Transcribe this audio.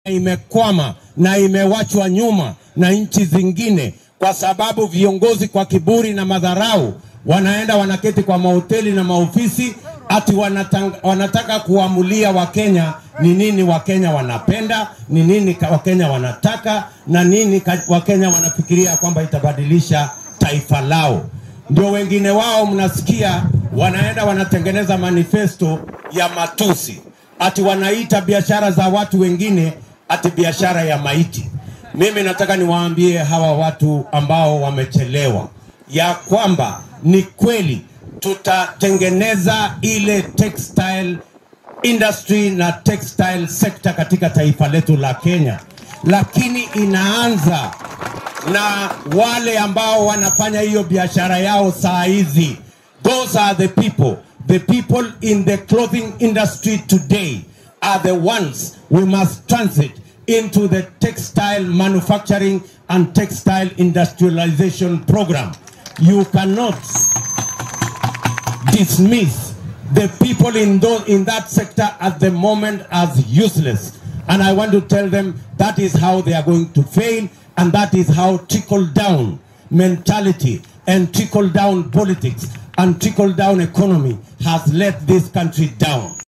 imekwama na imewachwa nyuma na nchi zingine, kwa sababu viongozi kwa kiburi na madharau wanaenda wanaketi kwa mahoteli na maofisi ati wanatang, wanataka kuamulia Wakenya ni nini Wakenya wanapenda, ni nini ka- Wakenya wanataka na nini ka- Wakenya wanafikiria kwamba itabadilisha taifa lao. Ndio wengine wao mnasikia wanaenda wanatengeneza manifesto ya matusi, ati wanaita biashara za watu wengine ati biashara ya maiti. Mimi nataka niwaambie hawa watu ambao wamechelewa ya kwamba ni kweli tutatengeneza ile textile industry na textile sector katika taifa letu la Kenya, lakini inaanza na wale ambao wanafanya hiyo biashara yao saa hizi. Those are the people. The people in the clothing industry today are the ones we must transit into the textile manufacturing and textile industrialization program. You cannot dismiss the people in those in that sector at the moment as useless and i want to tell them that is how they are going to fail and that is how trickle down mentality and trickle down politics and trickle down economy has let this country down